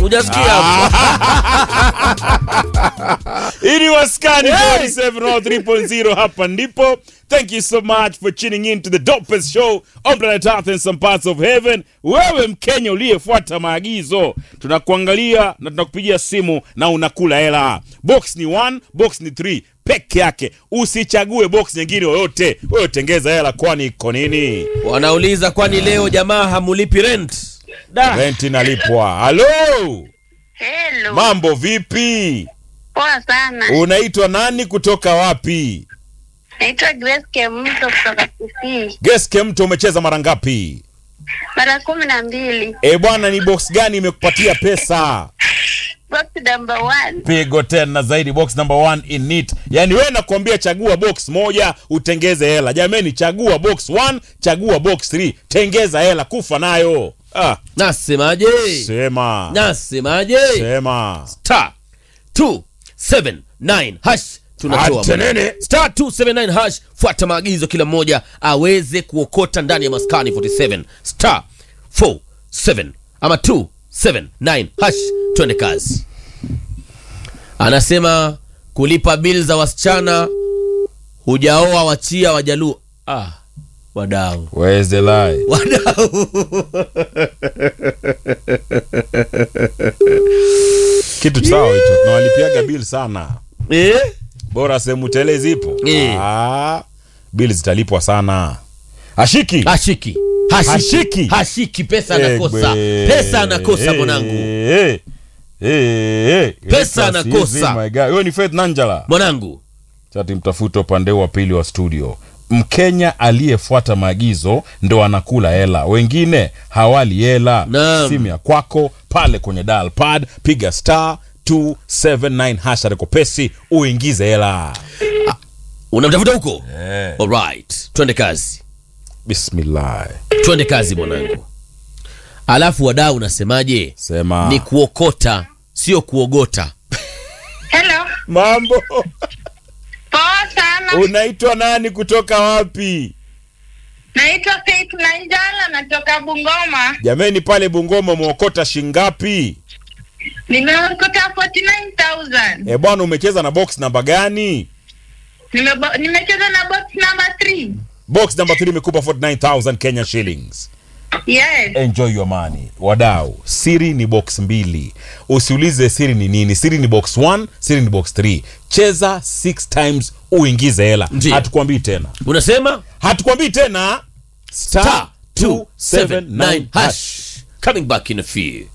hujasikia hapo ili waskani Hey! 4703.0 hapa ndipo thank you so much for tuning in to the dopest show on planet earth and some parts of heaven wewe mkenya uliyefuata maagizo tunakuangalia na tunakupigia simu na unakula hela box ni 1 box ni 3 peke yake usichague box nyingine yoyote wewe tengeza hela kwani iko nini wanauliza kwani leo jamaa hamulipi rent da rent inalipwa halo Hello. mambo vipi Poa sana. unaitwa nani kutoka wapi Naitwa Grace Kemto kutoka Kisii. geske mtu umecheza mara ngapi Mara kumi na mbili. e bwana ni box gani imekupatia pesa Box number one. pigo tena zaidi box number one in it yaani wewe nakwambia chagua box moja utengeze hela jameni chagua box one chagua box 3 tengeza hela kufa nayo ah, nasemaje sema nasemaje sema star 279 hash tunatoa Ate nene. star 279 hash fuata maagizo kila mmoja aweze kuokota ndani ya maskani 47 star 47 ama 279 hash twende kazi anasema kulipa bil za wasichana hujaoa wachia wajaluo ah, wadau weze lai wadau kitu sawa hicho tunawalipiaga bill sana eh? bora sehemu tele zipo Eh. ah, bill zitalipwa sana ashiki hashiki hashiki Hashiki. hashiki pesa anakosa Egbe. pesa anakosa Eh, mwanangu eh, eh, eh. Pesa Yes, anakosa. yes, my guy. Huyo ni Faith Nanjala mwanangu chati mtafuta upande wa pili wa studio mkenya aliyefuata maagizo ndo anakula hela wengine hawali hela Naam. simu ya kwako pale kwenye dial pad piga star 279 hasha rekopesi uingize hela unamtafuta huko eh. alright twende kazi bismillah twende kazi mwanangu alafu wadau unasemaje sema ni kuokota sio kuogota Hello. mambo Poa sana. unaitwa nani kutoka wapi Naitwa Faith Nanjala natoka Bungoma. jameni pale bungoma umeokota shingapi Nimeokota 49,000. e bwana umecheza na box namba gani Nimebo- Nimecheza na box number 3. box namba 3 imekupa 49000 kenya shillings Yes. enjoy your money wadau siri ni box mbili usiulize siri ni nini siri ni box 1 siri ni box 3 cheza 6 times uingize hela Ndiyo. hatukwambii tena unasema hatukwambii tena star star 279 279 hash hash coming back in a few